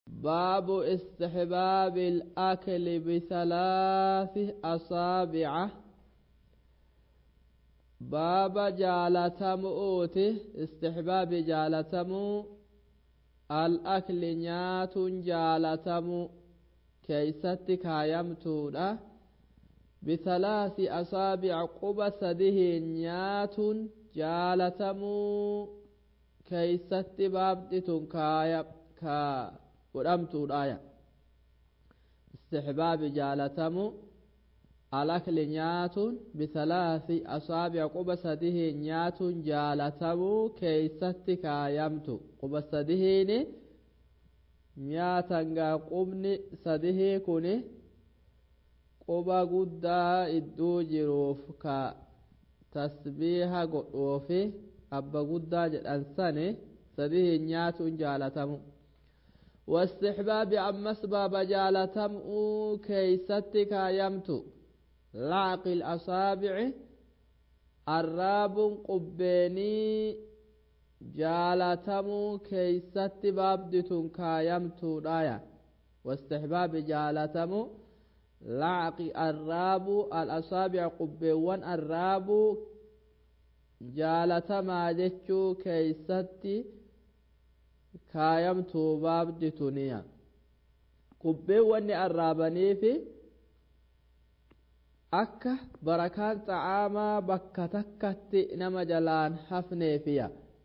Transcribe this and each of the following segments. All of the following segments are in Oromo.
باب استحباب الأكل بثلاث أصابع باب جالتم أوتي استحباب جالتم الأكل نيات جالتم كيستك يمتون بثلاث أصابع قبسده نيات جالتم كيست بابدتن كايب كا godhamtuudhaaya istixbaabi jaalatamu alakli nyaatuun bisalaasi asaabi'a quba sadihiin nyaatuun jaalatamuu keeysatti kaayamtu quba sadihiini nyaatangaa qubni sadihii kuni quba guddaa idduu jiruuf ka tasbiiha godhuufi abba guddaa jedhan sani sadihiin nyaatuun jaalatamu واستحباب أمس باب جالتم كيستك يمت لعق الأصابع الراب قبيني جالتم كيست بابدتن كايمت رايا واستحباب جالتم لعق الراب الأصابع قبيوان الراب جالتما جتشو كيستي kaayamtuu baabdituniya qubbeen wanni arraabaniifi akka barakaan xa'aamaa bakka takkatti nama jalaan hafneefiya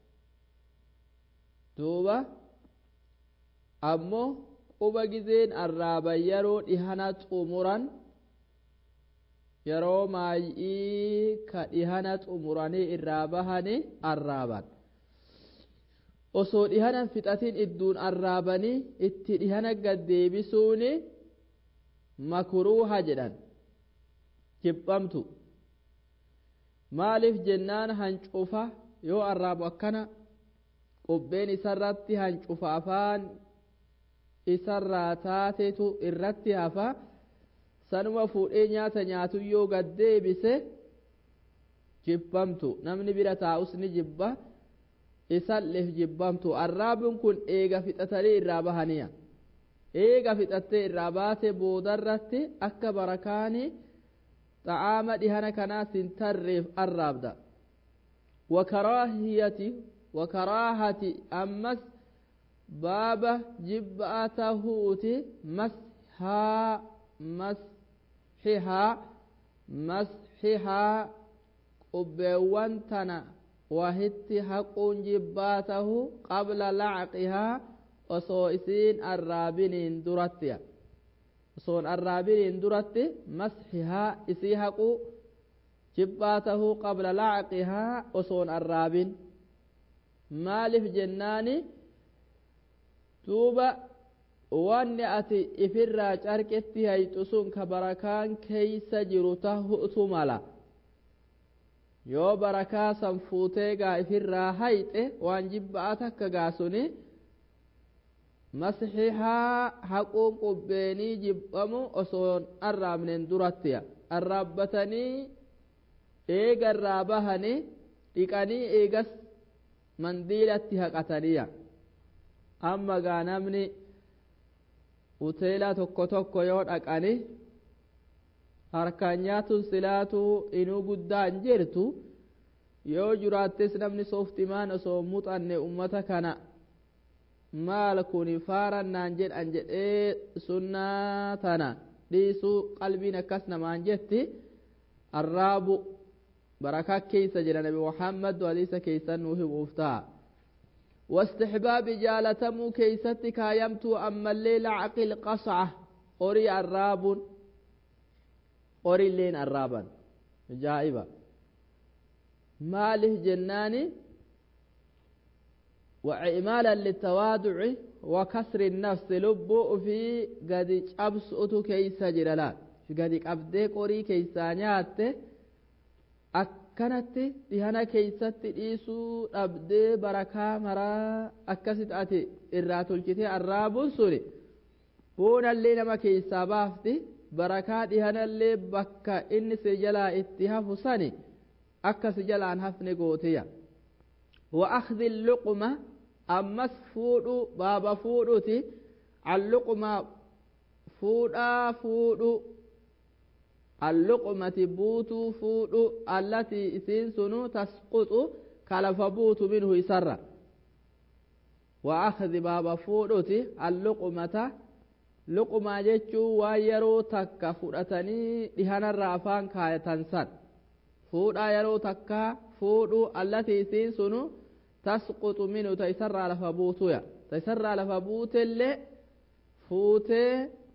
duuba ammoo quba gizeen arraaban yeroo dhihana xumuran yeroo maay'ii ka dhihana xumuranii irraa bahanii arraaban osoo dhihanan fixatiin idduun arraabanii itti dhihana gaddeebisuun makruuha jedhan jibbamtu maaliif jennaan hancufa yoo arraabu akkana qubbeen isarratti hancufa afaan isarraa taatetu irratti hafa sanuma fuudhee nyaata nyaatu yoo gaddeebise jibbamtu namni bira taa'us ni jibba isalleef jibbamtu arraabin kun eega fixatanii irraa bahaniya eega fixattee irraa baate boodarratti akka barakaanii xa'aama dhihana kanaas hin tarreef arraabda wakaraahiyati wakaraahati ammas baaba jibba'a tahuuti mashaa masxihaa masxihaa qubbeewwan tana wahitti haquun jibbaa tahu qabla lacqihaa osoo isiin arraabiniin durattiya osoon arraabiniin duratti masxihaa isii haquu jibbaa tahuu qabla lacqihaa osoon arraabin maaliif jennaani duuba wanni ati ifirraa carqetti hayxu sun ka barakaan keeysa jiru tahutu mala yoo barakaa san fuutee gaa ifirraa hayxe waan jibba'a takka gaasuni masxihaa haquun qubbeenii jibbamu osoon arraabnen durattiya arraabbatanii eega irraa bahanii dhiqanii eegas mandiilatti haqataniya amma gaa namni hoteelaa tokko tokko yoo dhaqani harkaan nyaatuun silaatu inuu guddaan jirtu yoo jiraattis namni sooftimaan osoo muxanne ummata kana maal kun faarannaan jedhan jedhee sunnaa tana dhiisuu qalbiin akkas namaan jetti arraabu barakaa keeysa jedha nabi muhammad hadiisa keeysan nuu himuuf ta'a واستحباب جالتمو كيستي كايمتو أما الليل عقل قصعة قري الراب قري اللين الرابا جائبة ماله جناني وإعمالا للتواضع وكسر النفس لب في قد أبسط كيس جلالات قد أبدي قري كيسانيات akkanatti dhihana keeysatti dhiisuu dhabdee barakaa maraa akkasit ati irraa tolchitee arraabuun suni boonallee nama keeysaa baafti barakaa dhihanallee bakka inni si jalaa itti hafu sani akka si jalaan hafne gootiya wa akhdhi luqma ammas fuudhu baaba fuudhuti alluquma fuudhaa fuudhu alluqumati buutuu fuudhu allatii isiin sunu tasquxu kalafa buutu minhu isarra wa akhdi baaba fuudhuti alluqumata luqumaa jechuun waan yeroo takka fudhatanii dhihanarra afaan kaayatan san fuudhaa yeroo takka fuudhu allatii isiin sunu tasquxu minhu ta isarraa lafa buutuya ta isarraa lafa buutellee fuutee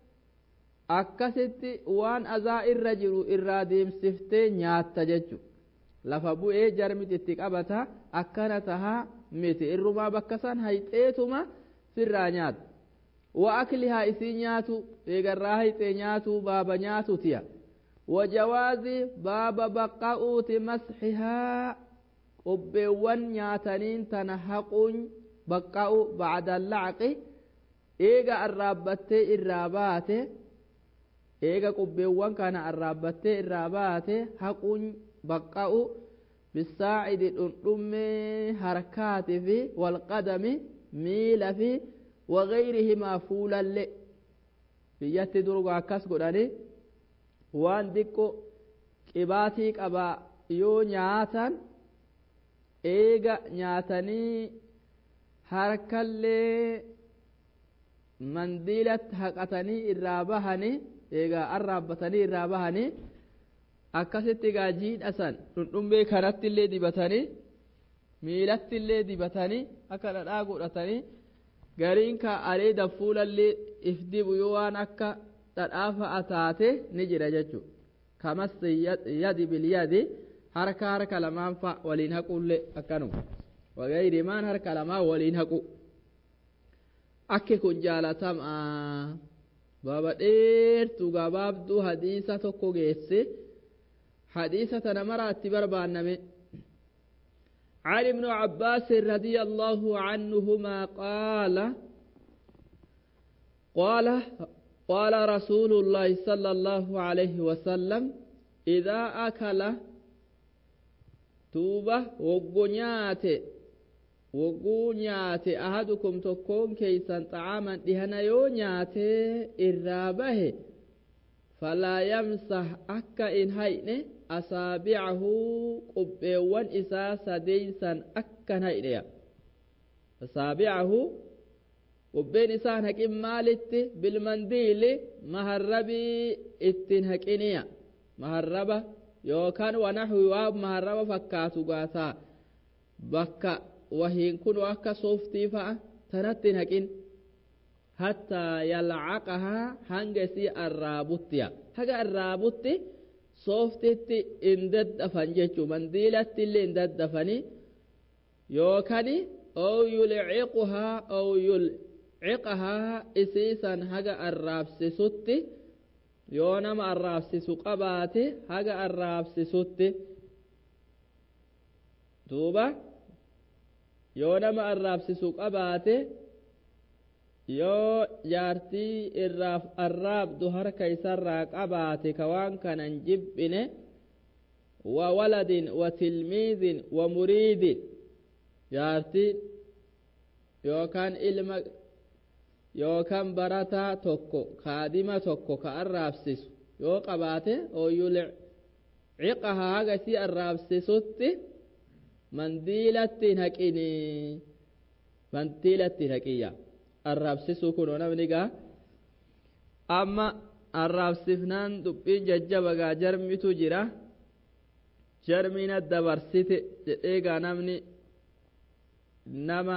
akkasitti waan azaa irra jiru irraa deemsiftee nyaatta jechu lafa bu'ee jarmiti itti qabata akkana tahaa miti irrumaa bakka san hayxeetuma firraa nyaata wa aklihaa isii nyaatu eegarraa hayxee nyaatu baaba nyaatu tiya wajawaazi baaba baqqa'uuti masxihaa qubbeewwan nyaataniin tana haquun baqqa'u bacda lacqi eega arraabbattee irraa baate eega qubbeewwan kana arraabbattee irraa baate haquun baqqa'u bisaacidi dhundhummee harkaati fi walqadami miila fi wagayrihimaa fuulalle biyyatti durga akkas godhani waan diqqo qibaatii qabaa yoo nyaatan eega nyaatanii harkallee mandiilatti haqatanii irraa bahanii eegaa arraabbatanii irraa bahanii akkasitti egaa jiidhasan dhundhummee kanatti illee dibatanii miilatti illee dibatanii akka dhadhaa godhatanii gariin ka areeda fuulallee if dibu yoo waan akka dhadhaa fa'a taate ni jira jechuudha kamas yadi bilyadi harka harka lamaan fa'a waliin haquullee akkanuma wagayrimaan harka lamaan waliin haqu akki kun jaalatamaa baaba dheertuu gabaabduu hadiisa tokko geesse hadiisa tana maraatti barbaanname عن ابن عباس رضي الله عنهما قال قال قال رسول الله صلى الله عليه وسلم إذا أكل توبة وقنيات وقنيات أحدكم تكون كيسا طعاما دهنا يونيات إرابه فلا يمسح أكا إن هينه asaabicahu qubbeewwan isaa sadeeysan akkan haydheya asaabicahu qubbeen isaan haqin maalitti bilmandiili maharrabii ittiin haqiniya maharraba yookaan wanaxwi waa maharraba fakkaatu gaataa bakka wahiin kun akka sooftii fa'a tanattiin haqin hattaa yalcaqahaa hanga isii arraabuttiya haga arraabutti sooftitti in daddafan jechuu mandiilatti illee in daddafani yookaan ow yulciquhaa ow yulciqahaa isiisan haga arraabsisutti yoo nama arraabsisu qabaate haga arraabsisutti duuba yoo nama arraabsisu qabaate yoo jaartii irraaf arraabdu harka isarraa qabaate ka waan kanan jibbine wa waladin wa tilmiidin wa muriidin jaartiin yookaan ilma yookaan barataa tokko kaadima tokko ka arraabsisu yoo qabaate ooyyul ciqaha haga isii arraabsisutti mandiilatti hin haqini mandiilatti hin haqiyya arraabsisuu kun namni gaa amma arraabsifnaan dhuphiin jajjaba gaa jarmitu jira jarmina dabarsite jedhee gaa namni nama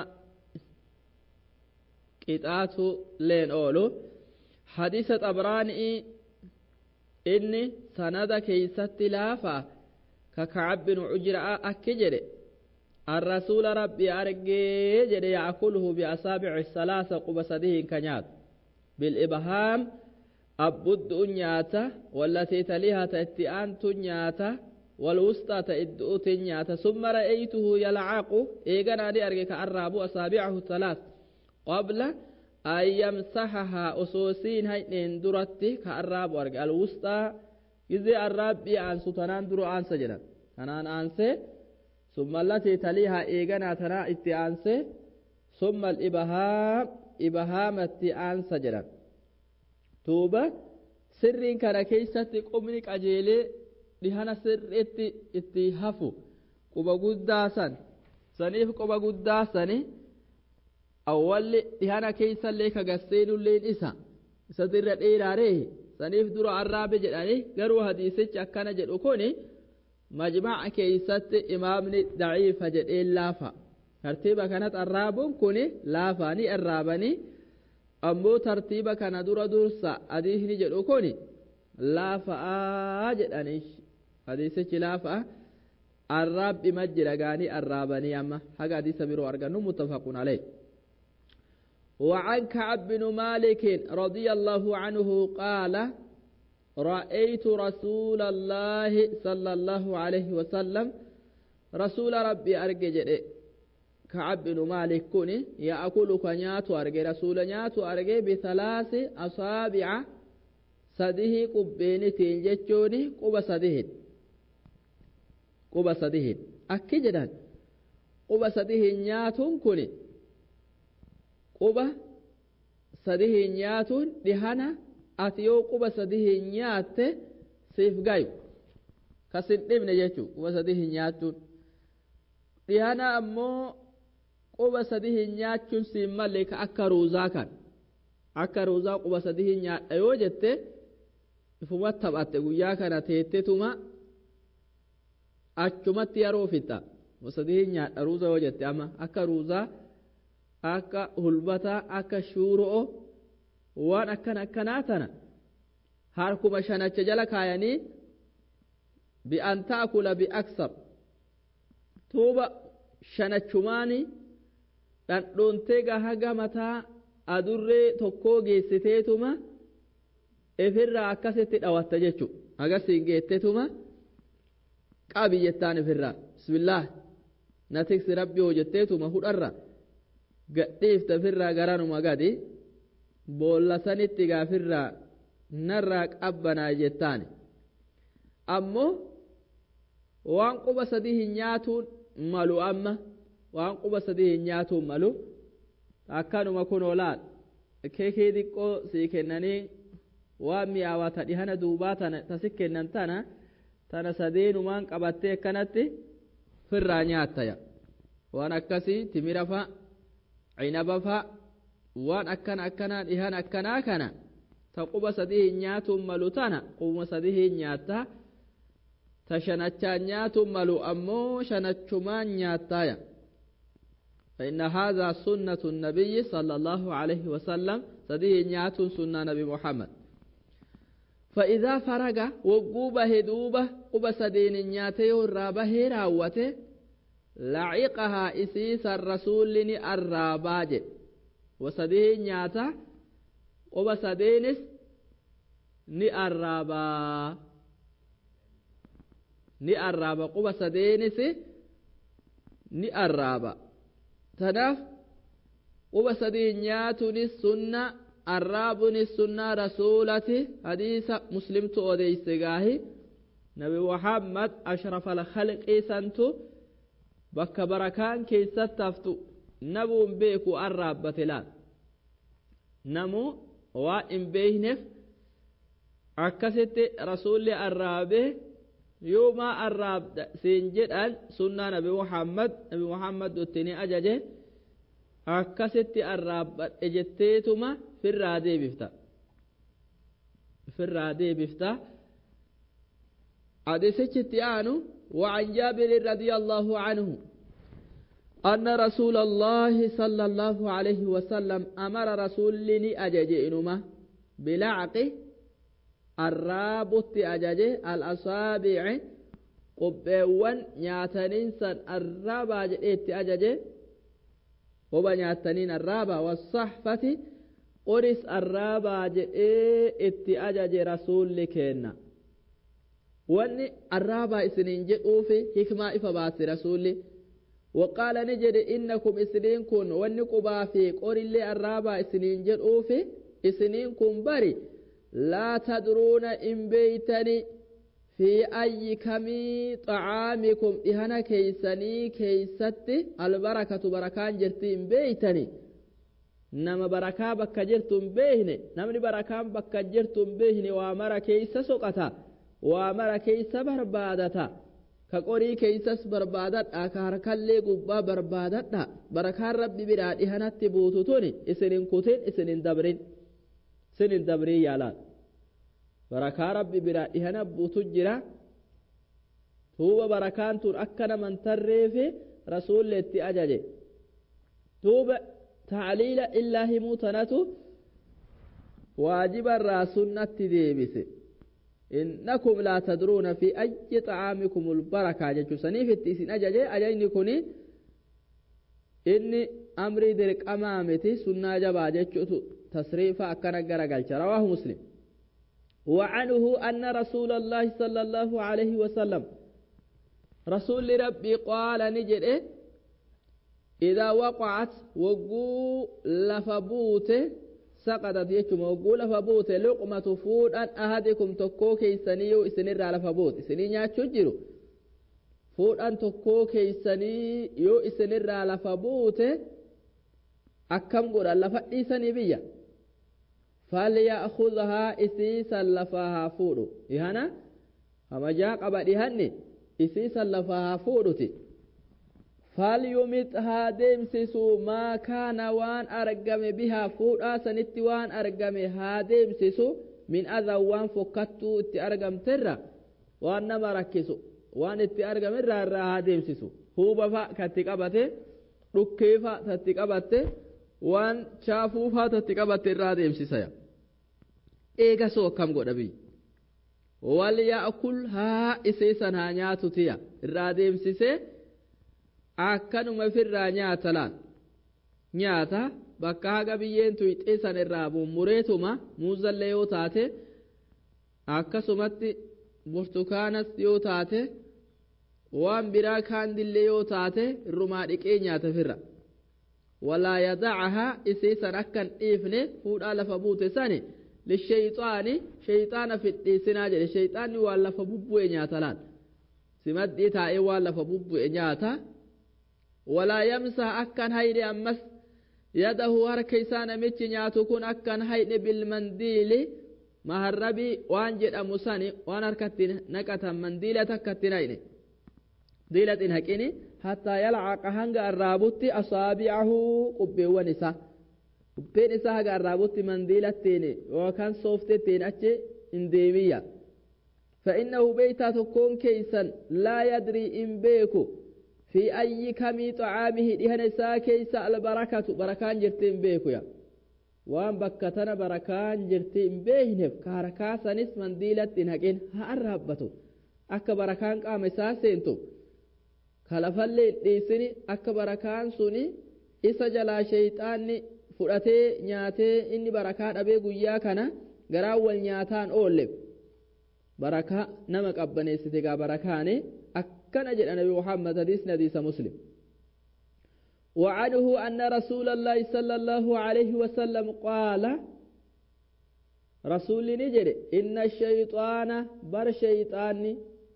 qixaatu leen oolu hadiisa xabraanii inni sanada keeysatti laafa ka kacab bin cujra'a akki jedhe الرسول ربي أرجي جدي يأكله بأصابع الثلاثة قبسده كنيات بالإبهام أبد نياتا والتي تليها تأتيان تنياتا والوسطى تأدؤ تنياتا ثم رأيته يلعق إيغانا دي أرجي كأراب أصابعه الثلاث قبل أن يمسحها أسوسين هاي درتي كأراب أرجي الوسطى إذا الرب أنسو تنان درو أنسى جنا تنان أنسى ثم التي تليها إيغانا تنا اتئانسي ثم الإبهام ibahaamatti aansa jedhan duuba sirriin kana keeysatti qubni qajeelee dhihana sirriitti itti hafu quba guddaa san saniif quba guddaa sani awwalli dhihana keeysallee kagasseenulleen isa isatu irra dheeraaree saniif dura arraabe jedhani garuu hadiisichi akkana jedhu kun majmaca keeysatti imaamni daciifa jedheen laafa tartiiba kanatti arraabuun kun laafa ni arraabanii ammoo tartiiba kana dura dursa hadiisni jedhu kun laafa'aa jedhanii hadiisichi laafa'a arraabbi majjira gaanii arraabanii amma haga hadiisa biroo argannu muttafaqun alayh وعن كعب بن مالك رضي الله عنه قال رأيت رسول الله صلى الله عليه وسلم رسول ربي أرجع كعب بن مالك كوني يأكل كنيات أرجع رسول نيات أرجع بثلاث أصابع سده قبين تنجتوني قب سده قب سده أكجدا قب سده نيات كوني quba sadi hin nyaatuun dhihana ati yoo quba sadi hin nyaatte siif gayu kasin dhibne jechuu quba sadi hin nyaachuun dhihana ammoo quba sadi hin nyaachuun siin malle ka akka ruuzaa kan akka ruuzaa quba sadi hin nyaadha yoo jette ifuma taphatte guyyaa kana teettetuma achumatti yeroo fixa quba sadi hin nyaadha ruuzaa yoo jette amma akka ruuzaa akka hulbataa akka shuuro'o waan akkan akkanaa tana harkuma shanacha jala kaayanii bi'an ta'kula bi'aksar tuuba shanachumaani dhandhoontee gahaga mataa adurree tokkoo geessiteetuma ifirraa akkasitti dhawatta jechu agasiin geettetuma qabi jettaan ifirraa bismillaah na tiksi rabbi hoo jetteetuma hudharra gadhiifta firraa garanuma gadi boolla sanitti gaafirraa narraa qabbanaa jettaani ammoo waan quba sadii hin nyaatuun malu amma waan quba sadii hin nyaatuun malu akkanuma kunoo laal keekee xiqqoo sii kennanii waan mi'aawaa ta dhihana duubaa tana tasi kennan tana tana sadeenumaan qabattee akkanatti firraa nyaattaya waan akkasii timira fa'a cinaba fa'a waan akkana akkanaa dhihan akkanaa kana ta quba sadii hin nyaatuun malu tana qubuma sadii hin nyaattaa ta shanachaan nyaatuun malu ammoo shanachumaan nyaattaaya فإن هذا سنة النبي صلى الله عليه وسلم سديه نيات سنة نبي محمد فإذا فرغ وقوبة هدوبة قبة سدين نياتي والرابة راوته لعقها إسيس الرسول لني الراباج وسديه نياتا قبة سدينس ni arraabaa ni arraaba quba sadeenis ni arraaba tanaaf quba sadii nyaatunis sunna arraabunis sunna rasuulati hadiisa muslimtu odeyse gaahi nabi muhammad ashrafa alkhalqii santu bakka barakaan keessatti haftu nabuun beeku arraabbate laal namu waa hin beeyneef akkasitti rasuulli arraabee yooma arraabda siin jedhan sunnaa nabi muhammad nabi muhammad duttini ajaje akkasitti arraabbadhe jetteetuma firraa deebifta firraa deebifta hadisichitti aanu وعن جابر رضي الله عنه أن رسول الله صلى الله عليه وسلم أمر رسولني أججئنما بلعقه arraabutti ajaje al-asaabici qubbeewwan nyaataniinsan arraabaa jedheetti ajaje hoba nyaataniin arraabaa wasaxfati qoris arraabaa jedhee itti ajaje rasuulli keenna wanni arraabaa isiniin jedhuufi hikmaa ifa baase rasuulli وقال نجد إنكم إسنين كن ونقبا في قول اللي الرابع إسنين جدوفي إسنين كن بري لا تدرون إن بيتني في أي كمي طعامكم إهنا كيسني كيستي البركة بركان جرتي إن بيتني nama barakaa bakka jirtu hin beekne namni barakaan bakka jirtu hin beekne waa mara keeysa soqata waa mara keeysa barbaadata ka qorii keeysas barbaadadha ka harkallee gubbaa barbaadadha barakaan rabbi biraa dhihanatti buutu tuni isinin kutin isinin dabrin isinin dabrin yaalaan barakaa rabbi biraa dhihana buutu jira tuuba barakaan tun akka naman tarreefi rasuulle itti ajaje tuuba tacliila illaa himuu tanatu waajiba irraa sunnatti deebise innakum laa tadruuna fi ayyi xacaamikum ulbarakaa jechuu saniif itti isin ajaje ajajni kuni inni amrii dirqamaa miti sunnaa jabaa jechuutu tasriifa akkana garagalcha rawaahu muslim وعنه أن رسول الله صلى الله عليه وسلم رسول ربي قال نجد إذا وقعت وقو لفبوت سقطت يجم وقو لفبوت لقمة فود أن أهدكم تكو كيساني يو إسنر على فبوت إسنين ياتشجرو فود أن تكو كيساني يو إسنر على فبوت أكم قول لفأي سني بيا فليأخذها إسيسا لفاها فودو إهنا أما جاء قبل إهني إسيسا لفاها فودوتي فليمتها ديمسسو ما كان وان أرقم بها فودا سنت وان أرقم ها ديمسسو من أذى وان فكتو اتي أرقم ترى وان نما ركسو وان اتي أرقم الرا الرا ها ديمسسو هو بفا كتقبته ركيفا تتقبته waan chaafuufaa tatti qabatte irraa deemsisaya eega soo akkam godha biyyi wal yaakul haa isiisan haa nyaatu tiya irraa deemsisee akkanuma firraa nyaata laan nyaata bakka haga biyyeen tuyxeessan irraa mummureetuma muuzallee yoo taate akkasumatti burtukaanas yoo taate waan biraa kaandillee yoo taate irrumaa dhiqee nyaata firra ولا يدعها إسيسا أكن إفني فودا لفبوت ساني للشيطان شيطان في الإسنا جل الشيطان ولا فبوبو نياتلان سمد إتا ولا فبوبو نياتا ولا يمسح أكن هيدي أمس يده هركيسان ميتش نياتو كون أكن هيدي بالمنديل مهربي وان جد أمساني وان هركتين نكتا منديلة تكتين هيدي ديلة هكيني حتى يلعق هنگ الرابط أصابعه قبيوان إسا قبين إسا هنگ الرابط منديلة تيني وكان صوفت تين أتش انديمية فإنه بيتا تكون كيسا لا يدري إن بيكو في أي كمي طعامه دهن إسا كيسا البركة بركان جرتين بيكو يا وان بكتنا بركان جرتين بيهنف كاركاسا نس منديلة تين هكين هارهبتو akka barakaan qaama isaa seentu kalafallee dhiisini akka barakaan suni isa jalaa shayxaanni fudhatee nyaatee inni barakaa dhabee guyyaa kana garaan wal nyaataan oolle barakaa nama qabbaneessite gaa barakaane akkana jedha nabi muhammad hadiisni hadiisa muslim وعنه أن رسول الله صلى الله عليه وسلم قال رسول نجري إن الشيطان بر شيطاني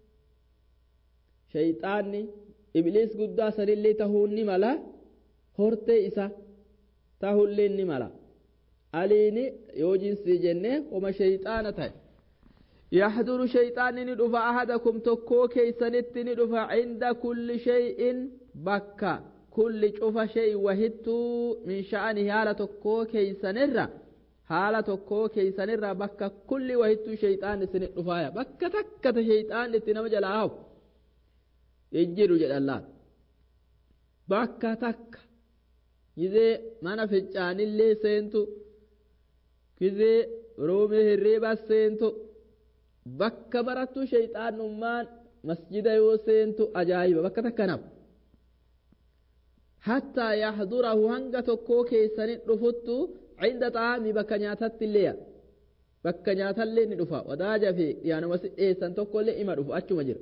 shayxaanni ibliis guddaa sanillee tahuun ni mala hortee isa tahullee ni mala aliini yoo jinsii jenne oma shayxaana ta'e يحضر شيطان ندفع أحدكم تكو كيسنت ندفع عند كل شيء بكا كل شوف شيء وهدت من شأنه هالة تكو كيسنرة هالة تكو كيسنرة بكا كل وهدت شيطان سنت دفايا بكا تكة شيطان لتنم جلاهو yejjiru jedhallaan bakka takka gizee mana fincaanillee seentu gizee roomee hirriibas seentu bakka barattu shayxaanummaan masjida yoo seentu ajaa'iba bakka takka nam hattaa yahdurahu hanga tokkoo keessanin dhufuttu cinda xaami bakka nyaatatti illeeya bakka nyaatallee ni dhufa wadaaja fi dhiyaanuma si dhiyeessan tokkollee ima dhufu achuma jira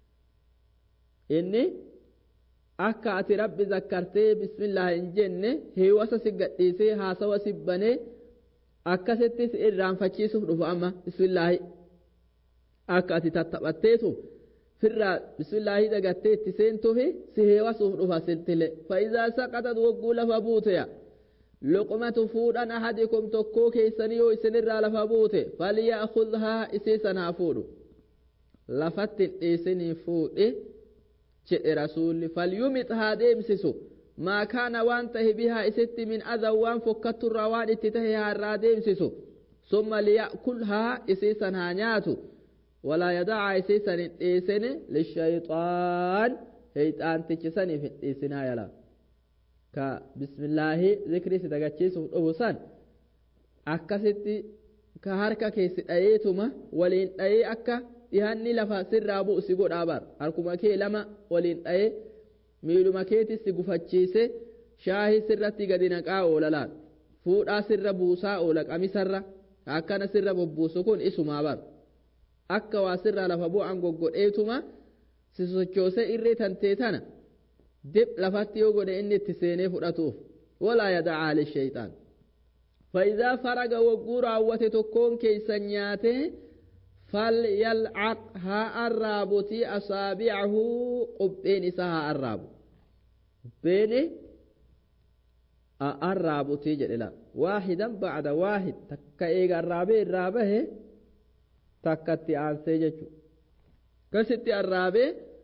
inni akka ati rabbi zakkartee bismillah hin jenne heewasa si gadhiisee haasawa si banee akkasitti si irraanfachiisuuf dhufu amma bismillaahi akka ati tattaphatteetu firraa bismillaahi dagattee itti seentuufi si heewasuuf dhufa siltile fa'iizaa saqatat wogguu lafa buuteya luqmatu fuudhan ahadikum tokkoo keeysanii yoo isinirraa lafa buute falya'khudhaa isiisan haa fuudhu lafatti hin dhiisinii fuudhe jedhe rasuulli falyumix haa deemsisu maa kaana waan tahe bihaa isitti min adan waan fokkatturraa waan itti tahe haa irraa deemsisu summa liya'kulhaa isiisan haa nyaatu walaa yadacaa isiisan hin dhiisine lishayxaan heyxaantichisaniif hin dhiisinaa yala ka bismillaahi zikrii si dagachiisuuf dhufu san akkasitti ka harka keessi dhayeetuma waliin dhayee akka dhihanni lafa sirraa bu'u si godhaa bar harkuma kee lama waliin dhayee miiluma keetis si gufachiise shaahii sirratti gadi naqaa oola laal fuudhaa sirra buusaa oola qamisarra akkana sirra bobbuusu kun isumaa bar akka waa sirraa lafa bu'an goggodheetuma si sochoose irree tantee tana dib lafatti yoo godhe inni itti seenee fudhatuuf walaa yadacaa lishayxaan فإذا فرغ وقور عوة تكون كيسا نياته فليلعق ها الرابطي أصابعه قبين سها الراب بين الرابطي جللا واحدا بعد واحد تكا إيغا الرابي الرابه تكا تيان سيججو كستي الرابي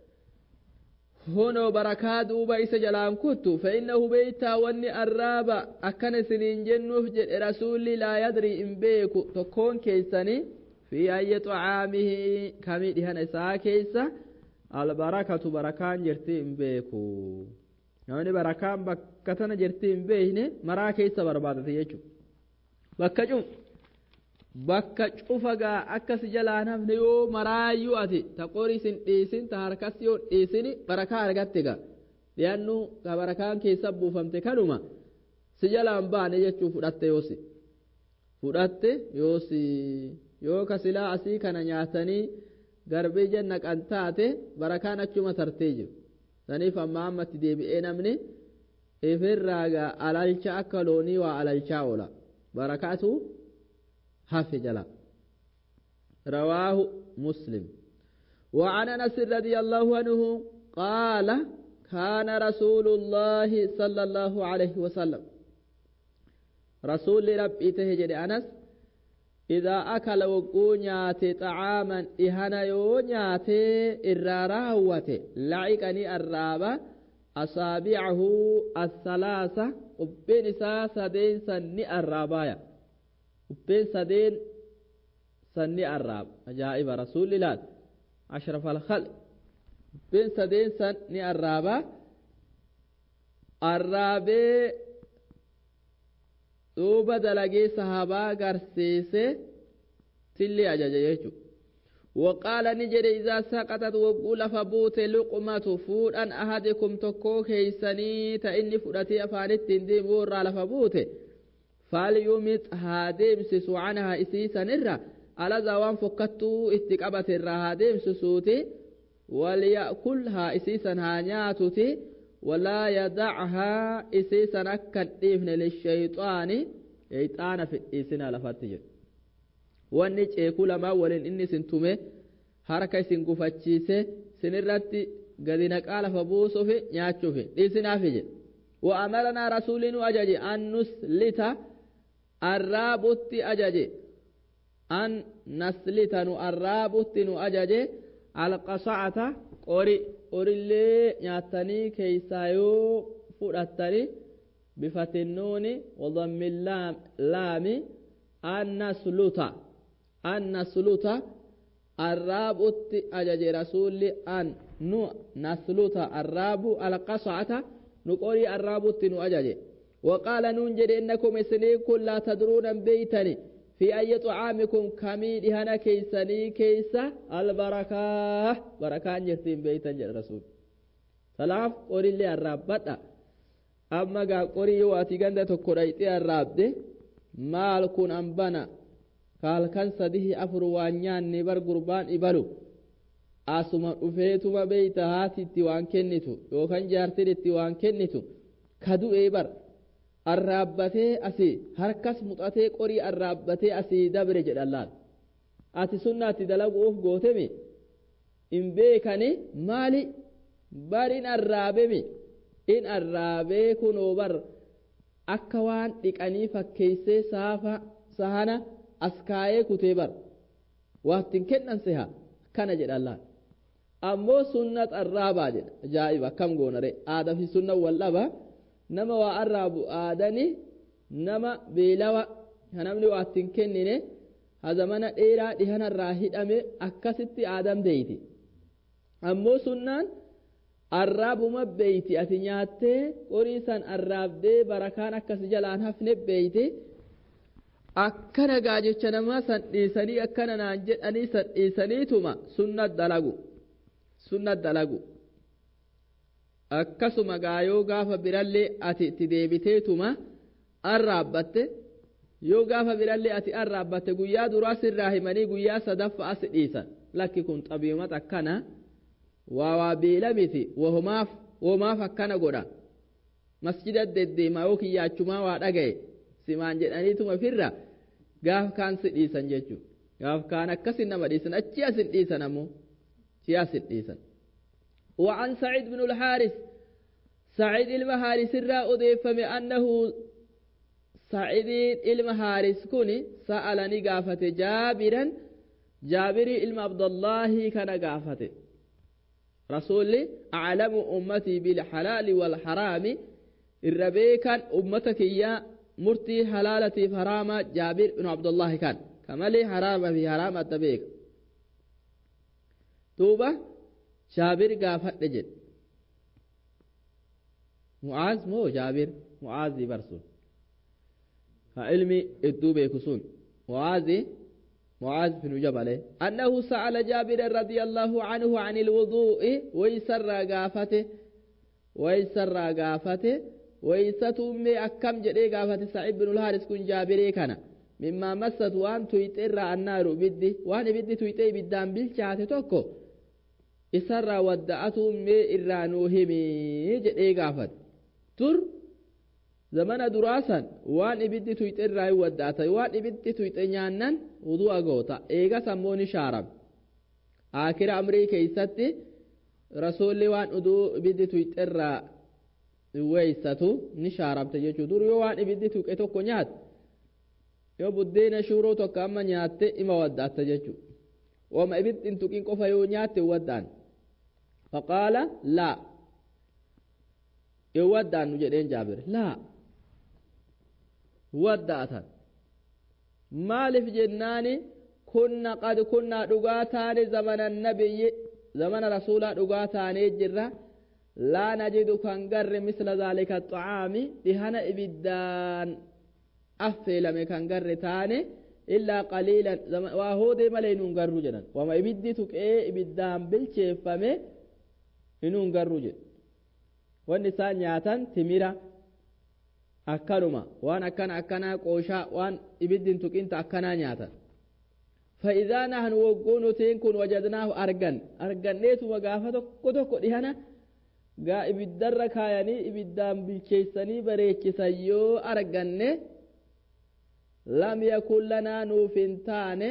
هنا بركة دوبا إسا جلان كتو فإنه بيتا واني الرابا أكن سنين جنوف جد رسولي لا يدري إن بيكو تكون كيساني في أي طعامه كمي دهن إساء كيسا البركة بركان جرتي إن بيكو يعني بركان بكتنا جرتي إن بيهن مرا كيسا بربادة يجو بكجو bakka cufagaa akkas jalaa nafne yoo maraayyuu ati ta qorisin dhiisin ta harkas yoo dhiisini barakaa argatte ga dhiyannu ka barakaan keessa buufamte kanuma si jalaan baane jechuu fudhatte yoosi fudhatte yoosi yoo ka silaa asii kana nyaatanii garbii janna qan taate barakaan achuma tartee jiru saniif amma ammatti deebi'ee namni ifirraagaa alalcha akka loonii waa alalchaa oola barakaatu hafi jala رواه مسلم وعن انس رضي الله عنه قال كان رسول الله صلى الله عليه وسلم رسول ربي تهجد انس إذا أكل وقونيات طعاما إهنا يونيات إراراوة لعقني الرابة أصابعه الثلاثة قبين ساسا دين سني الرابايا قبين سدين سني الراب أجائب رسول الله أشرف الخلق قبين سدين سني الرابة الرابي duuba dalagee sahabaa garsiise tilli ajaja jechu وقال نجد إذا سقطت وقول فبوت لقمة فودا أحدكم تكو كيسني تإني فودتي أفانت تندي بورا لفبوت فليمت هادم سسو عنها إسيسا نرى على زوان فكتو استقابة الرا هادم سسوتي وليأكلها إسيسا هانياتتي ولا يدعها إسيسا أكد إفن للشيطان شيطان في إسنا لفتجر wanni ceekuu lamaa waliin inni sin tume harka isin gufachiise sinirratti gadi naqaa lafa buusuufi nyaachuufi dhiisinaafi jedhe وأمرنا رسول أجج أن نسلت الرابط أجج أن نسلت الرابط أجج القصعة قري قري اللي نياتني كيسايو فراتني بفتح النون وضم اللام لام أن نسلت أن نسلت الرابط أجج رسول أن نو نسلت الراب القصعة نقولي الرابط نو أجج وقال ننجد إنكم سنيكم لا تدرون بيتني في أي طعامكم كميد هنا كيسني كيسة البركة بركة جرتين بيتا جل رسول سلاف قولي اللي الرابط أما قا قولي يواتي قندة تقرأيتي الرابط maal kun an bana kaalkan sadihi afur waan nyaanne bar gurbaan ibalu asuma dhufeetuma beeyta haatitti waan kennitu yookan jaartidhitti waan kennitu ka du'ee bar arraabbatee asii harkas muxatee qorii arraabbatee asii dabre jedhan laal ati sunnaatti dalaguuf gootemi in beekani maali bar in arraabemi in arraabee kunoo bar akka waan dhiqanii fakkeeysee saafa sahana as kaayee kutee bar waattiin kennan seha kana jedha Allah ammoo sunnat arraabaa jedha ajaa'iba akkam goonare aadaa fi sunna wal dhaba nama waa arraabu aadani nama beelawa namni waattiin kennine hazamana dheeraa dhihanarraa hidhame akkasitti aadam beeyti ammoo sunnaan arraabuma beeyti ati nyaattee qorii san arraabdee barakaan akkas jalaan hafne beeyti akkana gaa jecha namaa san dhiisanii akkana naan jedhanii san dhiisaniituma sunna dalagu sunna dalagu akkasuma gaayoo gaafa birallee ati itti deebiteetuma arraabbatte yoo gaafa birallee ati arraabbatte guyyaa duraa sirraa himanii guyyaa sadaffa as dhiisan lakki kun xabiimat akkana waa waa beela miti wahumaaf womaaf akkana godha masjida deddeemaa yoo kiyyaachumaa waa dhagaye simaan jedhaniituma firra gaaf kaan si dhiisan jechuu gaaf kaan akkasin nama dhiisan achi asin dhiisan ammoo achi asin dhiisan وعن سعيد بن الحارث سعيد المهارس الرا أضيفم أنه سعيد المهارس كوني سألني قافة جابرا جابر إلم عبد الله كان قافة رسول أعلم أمتي بالحلال والحرام الربيكا أمتك يا مرتي حلالتي فراما جابر بن عبد الله كان كما لي حرام في حرام التبيك توبة جابر قافت لجد معاذ مو جابر معاذ برسول علمي الدوبة كسون معاذ معاذ بن جبل أنه سأل جابر رضي الله عنه عن الوضوء ويسر قافته ويسر قافته ويستم أكم جدي قافته سعيد بن الحارث كن جابري كان مما مست وان تويتر النار بدي وان بدي تويتي بدان بالشات توكو إسر ودعتهم مي إرانوهمي جدي قافت تر zamana duraasan waan ibiddi tuyxe irraa hin waddaata waan ibiddi tuyxe nyaannan wudu'a goota eega sammoo ni shaarame akira amrii keeysatti rasuulli waan uduu ibiddi tuyxe irraa weeysatu ni shaaramte jechuu dur yoo waan ibiddi tuqe tokko nyaate yoo buddeena shuuroo tokko amma nyaatte ima waddaatta jechuu wama ibiddi hin tuqin qofa yoo nyaatte waddaan faqaala laa yoo waddaannu jedheen jaabire laa waddaatan maaliif jennaani kunna qad kunnaa dhugaa taane zamana nabiyyi zamana rasuulaa dhugaa taanee jirra laa najidu kan garre misla zaalika xacaami dhihana ibiddaan affeelame kan garre taane illaa qaliilan waa hoodee malee inuun garru jedhan wama ibiddi tuqee ibiddaan bilcheeffame inuun garru jedhe wanni isaan nyaatan timira akkanuma waan akkana akkanaa qooshaa waan ibiddin tuqinta akkanaa nyaatan فإذا نحن وقون تينكن وجدناه أرجن أرجنيتما قافة tokko tokko dhihana gaa ibiddarra kaayanii ibiddaan bilcheessanii bareechisan yoo arganne lam yakun lanaa nuuf hin taane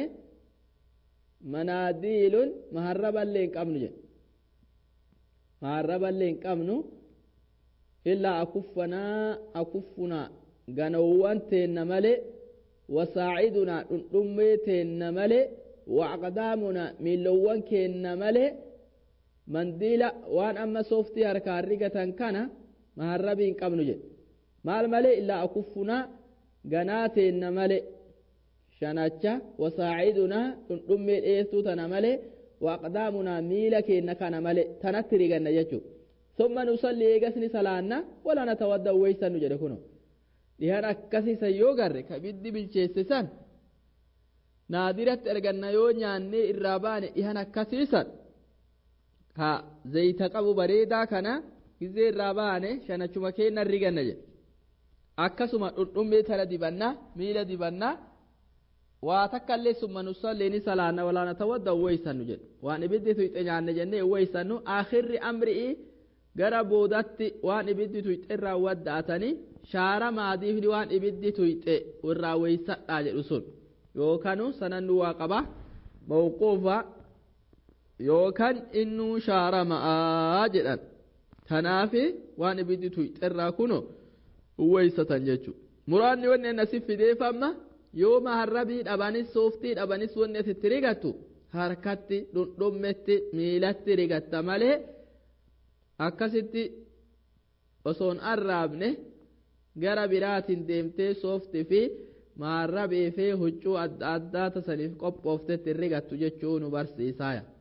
manaadiilun maharraballee hin qabnu jedhe maharraballee hin qabnu illaa akuffanaa akuffunaa ganowwan teenna male wasaacidunaa dhundhummee teenna male waqdaamunaa miilowwan keenna male mandiila waan amma sooftii harkaan rigatan kana maharrabii hin qabnu jedhe maal malee illaa akuffunaa ganaa teenna male shanacha wasaacidunaa dhundhummee dheestuu tana male waaqdaamunaa miila keenna kana male tanatti riganna jechuudha ثم نصلي إيجاسني سلانا ولا نتودى ويسا نجد كنو dhihan akkasiisan yoo garre ka ibiddi bilcheessisan naadiratti erganna yoo nyaannee irraa baane dhihan akkasiisan ka zayita qabu bareedaa kana gizee irraa baane shanachuma keenna riganna jedhe akkasuma dhundhummee tana dibanna miila dibanna waa takka illee summa nusallee ni salaanna walaana tawadda uwweysannu jedhe waan ibiddi tuyxe nyaanne jennee uwweysannu akhirri amri'ii gara boodatti waan ibiddi tuyxe irraa wadda'atanii shaara maadiifni waan ibiddi tuyxe irraa weeysadhaa jedhu sun yookanu sanannu waa qaba mawquufa yookan innuu shaara ma'aa jedhan tanaafi waan ibiddi tuyxe irraa kuno uwweeysatan jechuudha muraanni wanni asi fideeffamma yoo maharrabii dhabanis sooftii dhabanis wanni asitti rigattu harkatti dhundhummetti miilatti rigatta malee akkasitti osoon arraabne gara biraatiin deemtee sooftii fi maharrabii fi huccuu adda addaa tasaniif qophooftetti rigattu jechuu nu barsiisaaya